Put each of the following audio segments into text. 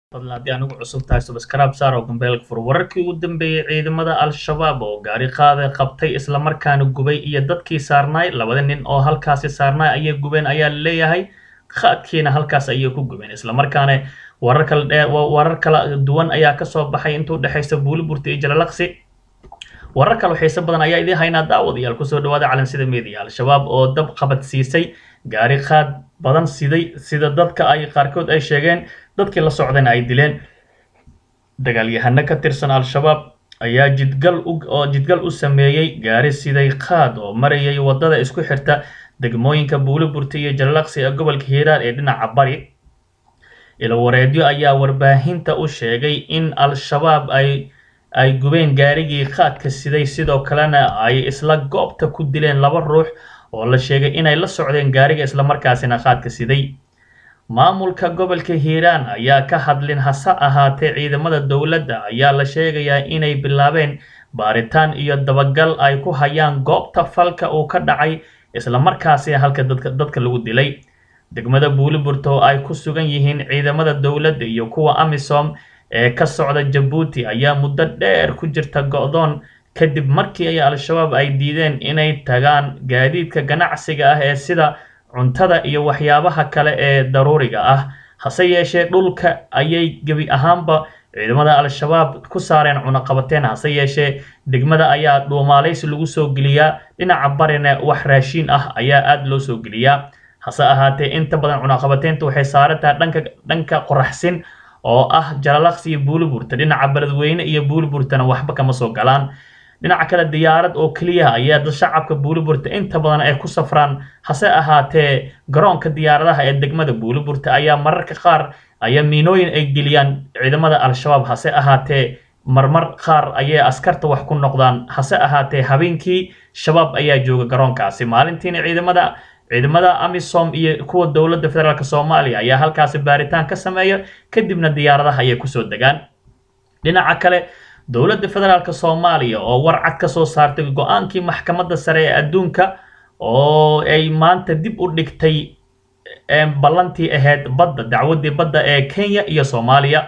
fadlan haddii anugu cusub tahay subscribe saar oo gambeelka fur wararkii ugu dambeeyey ciidamada al-shabaab oo gaari qaada qabtay islamarkaana gubay iyo dadkii saarnaay labada nin oo halkaasi saarnaay ayay gubeen ayaa leeyahay qaadkiina halkaas ayay ku gubeen islamarkaana warar kala dhe warar kala duwan ayaa kasoo baxay inta udhexaysa buuliburta iyo jalalaqsi warar kale xiise badan ayaa idiin haynaa daawadayaal kusoo dhawaada calansida media al-shabaab oo dab qabad siisay gaari qaad badan siday sida dadka ay qaarkood ay sheegeen dadkii la socdayna ay dileen dagaalyahano ka tirsan al-shabaab ayaa jidgal u oo jidgal u sameeyey gaari siday qaad oo marayay waddada isku xirta degmooyinka buuliburta iyo jalalaqsi ee gobolka hiiraan ee dhinaca bari ilawareedyo ayaa warbaahinta u sheegay in al-shabaab ay ay gubeen gaarigii qaadka siday sidoo kalena ay isla goobta ku dileen laba ruux oo la sheegay inay la socdeen gaariga islamarkaasina qaadka siday maamulka gobolka hiiraan ayaa ka hadlin hase ahaatee ciidamada dowladda ayaa la sheegayaa inay bilaabeen baaritaan iyo dabagal ay ku hayaan goobta falka uu ka dhacay islamarkaasina halka dadka dadka lagu dilay degmada buuliburta oo ay ku sugan yihiin ciidamada dowladda iyo kuwa amisom ee ka socda jabuuti ayaa muddo dheer ku jirta go-doon kadib markii ay al-shabaab ay diideen inay tagaan gaadiidka ganacsiga ah ee sida cuntada iyo waxyaabaha kale ee daruuriga ah hase yeeshee dhulka ayay gebi ahaanba ciidamada al-shabaab ku saareen cunaqabateen hase yeeshee degmada ayaa dhuumaalaysi lagu soo geliyaa dhinaca barina wax raashiin ah ayaa aada loo soo geliyaa hase ahaatee inta badan cunaqabateynta waxay saarantahay dhanka dhanka qoraxsin oo ah jalalaqsi iyo buuliburta dhinaca beledweyne iyo buuliburtana waxba kama soo galaan dhinaca kale diyaarad oo keliya ayaa dad shacabka buuliburta inta badan ay ku safraan hase ahaatee garoonka diyaaradaha ee degmada buuliburta ayaa mararka qaar ayaa miinooyin ay geliyaan ciidamada al-shabaab hase ahaatee marmar qaar ayay askarta wax ku noqdaan hase ahaatee habeenkii shabaab ayaa jooga garoonkaasi maalintiina ciidamada ciidamada amisom iyo kuwa dowladda federaalk soomaaliya ayaa halkaasi baaritaan ka sameeya kadibna diyaaradaha ayay kusoo degaan dhinaca kale dowladda federaalk soomaaliya oo war cad ka soo saartay go-aankii maxkamadda sare ee adduunka oo ay maanta dib u dhigtay ballantii ahayd badda dacwaddii badda ee kenya iyo soomaaliya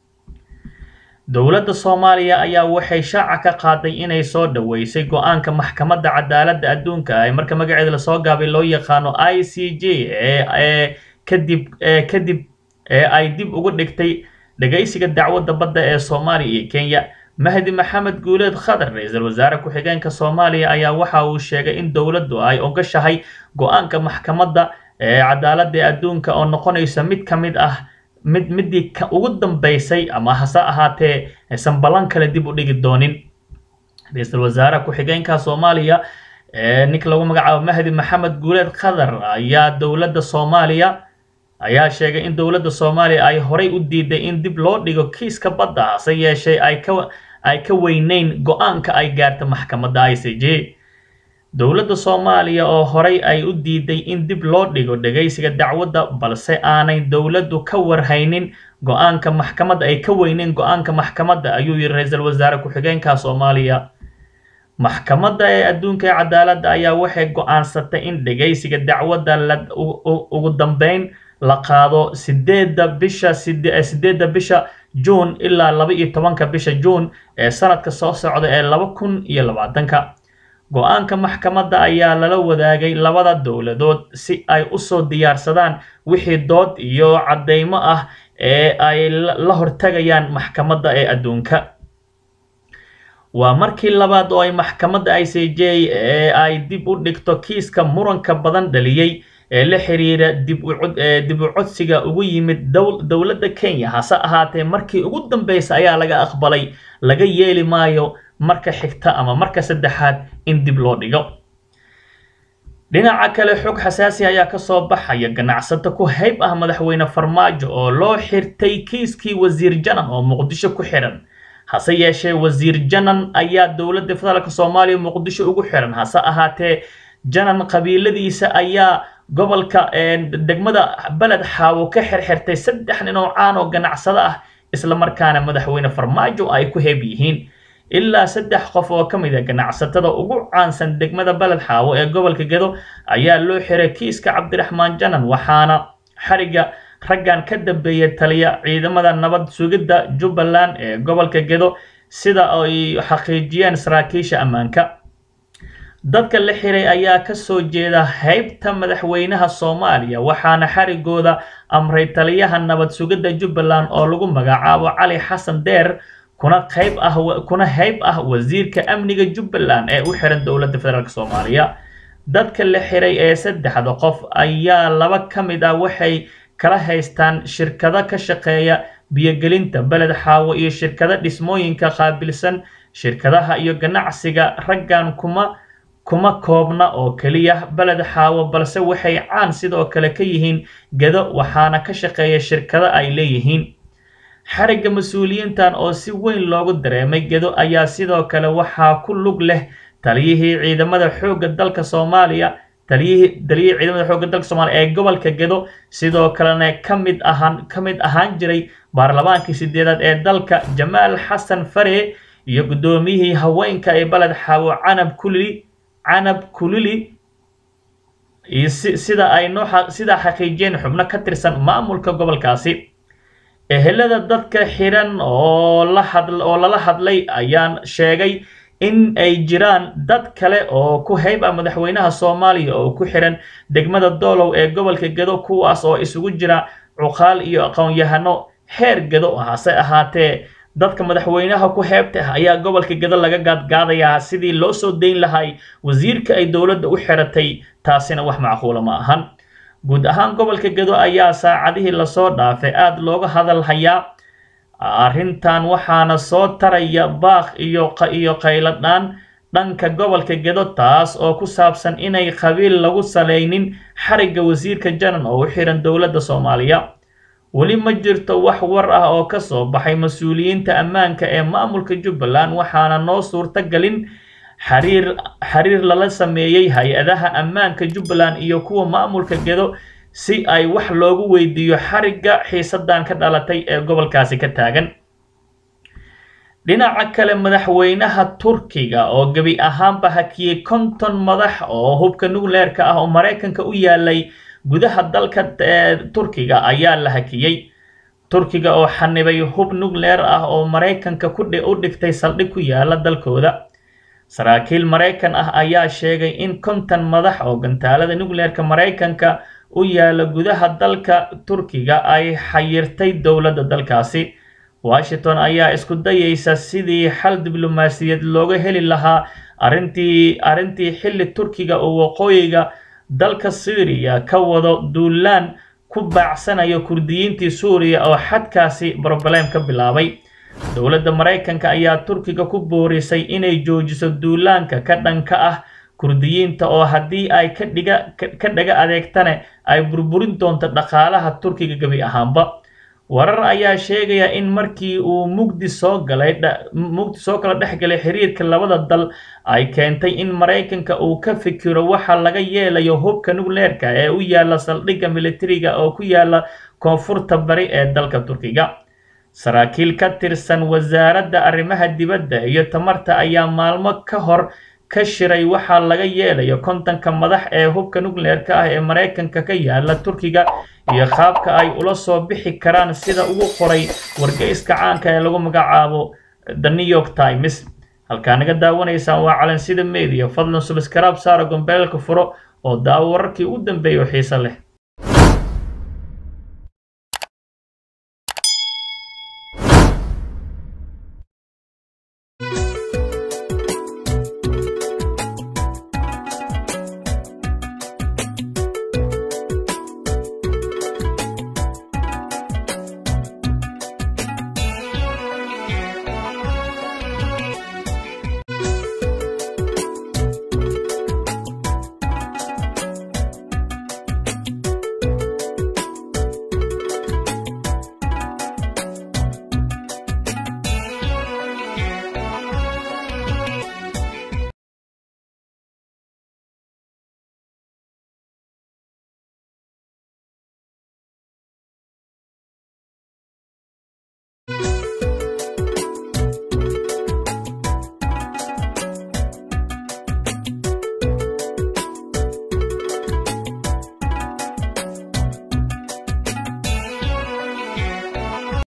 dowladda soomaaliya ayaa waxay shaaca ka qaaday inay soo dhaweysay go-aanka maxkamadda cadaaladda adduunka ee marka magaceeda lasoo gaabay loo yaqaano i c j ee kadib kadib ee ay dib uga dhigtay dhagaysiga dacwadda badda ee soomaaliya iyo kenya mahdi maxamed guuleed khadar ra-iisul wasaare ku-xigeenka soomaaliya ayaa waxa uu sheegay in dowladdu ay ogashahay go-aanka maxkamadda ee cadaaladda adduunka oo noqonaysa mid ka mid ah mid midii ugu dambeysay ama hase ahaatee aysan ballan kale dib u dhigi doonin ra-iisul wasaare ku-xigeenka soomaaliya ninka lagu magacaabo mahdi maxamed guuleed khadar ayaa dowladda soomaaliya ayaa sheegay in dowladda soomaaliya ay horay u diiday in dib loo dhigo kiiska badda hase yeeshee ay ka ay ka weyneyn go-aanka ay gaarta maxkamadda i c j dowladda soomaaliya oo horay ay u diiday in dib loo dhigo dhagaysiga dacwadda balse aanay dowladdu ka warhaynin go-aanka maxkamadda ay ka weyneyn go-aanka maxkamadda ayuu yidhi ra-iisul wasaare ku-xigeenka soomaaliya maxkamadda ee adduunka ee cadaaladda ayaa waxay go-aansatay in dhagaysiga dacwadda la ugu dambeyn la qaado sideedda bisha sideedda bisha juun ilaa laba iyo tobanka bisha juun ee sanadka soo socda ee laba kun iyo labaatanka go-aanka maxkamadda ayaa lala wadaagay labada dowladood si ay usoo diyaarsadaan wixii dood iyo caddeymo ah ee ay la hortagayaan maxkamadda ee adduunka waa markii labaad oo ay maxkamadda i c j ee ay dib u dhigto kiiska muranka badan dhaliyey ee la xiriira dib u codsiga ugu yimid dowladda kenya hase ahaatee markii ugu dambeysa ayaa laga aqbalay laga yeeli maayo marka xigta ama marka saddexaad in dib loo dhigo dhinaca kale xog xasaasi ayaa kasoo baxaya ganacsato ku hayb ah madaxweyne farmaajo oo loo xirtay kiiskii wasiir janan oo muqdisho ku xiran hase yeeshee wasiir janan ayaa dowladda federaalk soomaaliya muqdisho ugu xiran hase ahaatee janan qabiiladiisa ayaa gobolka degmada beled xaawo ka xirxirtay saddex nin oo caan oo ganacsado ah islamarkaana madaxweyne farmaajo ay ku heeb yihiin ilaa saddex qof oo ka mid a ganacsatada ugu caansan degmada beled xaawo ee gobolka gedo ayaa loo xiray kiiska cabdiraxmaan janan waxaana xariga raggan ka dambeeya taliya ciidamada nabad sugidda jubbaland ee gobolka gedo sida ay xaqiijiyeen saraakiisha ammaanka dadka la xiray ayaa ka soo jeeda heybta madaxweynaha soomaaliya waxaana xarigooda amray taliyaha nabad sugidda jubbaland oo lagu magacaabo cali xasan deer kuna qayb ah kuna heyb ah wasiirka amniga jubbaland ee u xiran dowladda federaalk soomaaliya dadka la xiray ee saddexda qof ayaa laba ka mid ah waxay kala haystaan shirkado ka shaqeeya biyogelinta beled xaawo iyo shirkado dhismooyinka qaabilsan shirkadaha iyo ganacsiga raggan kuma kuma koobna oo keliya beled xaawo balse waxay caan sidoo kale ka yihiin gedo waxaana ka shaqeeya shirkado ay leeyihiin xarigga mas-uuliyiintan oo si weyn loogu dareemay gedo ayaa sidoo kale waxaa ku lug leh taliyihii ciidamada xoogga dalka soomaaliya taliyihii taliyihii ciidamada xoogga dalka soomaaliya ee gobolka gedo sidoo kalena ka mid ahaan ka mid ahaan jiray baarlamaankii sideedaad ee dalka jamaal xasan fare iyo guddoomiyihii haweenka ee beled xaawo canab kulili canab kulili iyo sida ay noo sidaa xaqiijiyeen xubno ka tirsan maamulka gobolkaasi ehelada dadka xiran oo la had oo lala hadlay ayaan sheegay in ay jiraan dad kale oo ku heyb ah madaxweynaha soomaaliya oo ku xiran degmada doolow ee gobolka gedo kuwaas oo isugu jira cuqaal iyo aqoon-yahano heer gedo hase ahaatee dadka madaxweynaha ku heebta ah ayaa gobolka gedo laga gaadgaadayaa sidii loo soo dayn lahay wasiirka ay dowladda u xiratay taasina wax macquula ma ahan guud ahaan gobolka gedo ayaa saacadihii lasoo dhaafay aada looga hadal hayaa arrintan waxaana soo taraya baaq iyo iyo qayladhaan dhanka gobolka gedo taas oo ku saabsan inay qabiil lagu salaynin xarigga wasiirka janan oo u xiran dowladda soomaaliya weli ma jirto wax war ah oo ka soo baxay mas-uuliyiinta ammaanka ee maamulka jubbaland waxaana noo suurta galin xariir xiriir lala sameeyey hay-adaha ammaanka jubbaland iyo kuwa maamulka gedo si ay wax loogu weydiiyo xarigga xiisadan ka dhalatay ee gobolkaasi ka taagan dhinaca kale madaxweynaha turkiga oo gebi ahaanba hakiyey konton madax oo hubka nucleerka ah oo maraykanka u yaalay gudaha dalka turkiga ayaa la hakiyey turkiga oo xanibay hub nucleer ah oo maraykanka u dhigtay saldhig ku yaala dalkooda saraakiil maraykan ah ayaa sheegay in konton madax oo gantaalada nucleerka maraykanka u yaala gudaha dalka turkiga ay xayirtay dowladda dalkaasi washington ayaa isku dayeysa sidii xal diblomaasiyaed looga heli lahaa arrintii arrintii xilli turkiga oo waqooyiga dalka syriya ka wado duulaan ku baacsanayo kurdiyiintii suuriya oo xadkaasi broblem ka bilaabay dowladda maraykanka ayaa turkiga ku boorisay inay joojiso duulaanka ka dhanka ah kurdiyiinta oo haddii ay ka dhiga ka dhaga adeegtane ay burburin doonto dhaqaalaha turkiga gebi ahaanba warar ayaa sheegaya in markii uu mugdi soo galay mugdi soo kala dhex galay xiriirka labada dal ay keentay in maraykanka uu ka fikiro waxa laga yeelayo hubka nucleerka ee u yaala saldhigga militariga oo ku yaala koonfurta bari ee dalka turkiga saraakiil ka tirsan wasaaradda arrimaha dibadda iyo tamarta ayaa maalmo ka hor ka shiray waxaa laga yeelayo kontonka madax ee hubka nucleerka ah ee maraykanka ka yaala turkiga iyo qaabka ay ula soo bixi karaan sida ugu qoray wargeyska caanka ee lagu magacaabo the new york times halkaa naga daawanaysaan waa calansida media fadlan subscribe saara gombeelka furo oo daawo wararkii ugu dambeeya oo xiiso leh you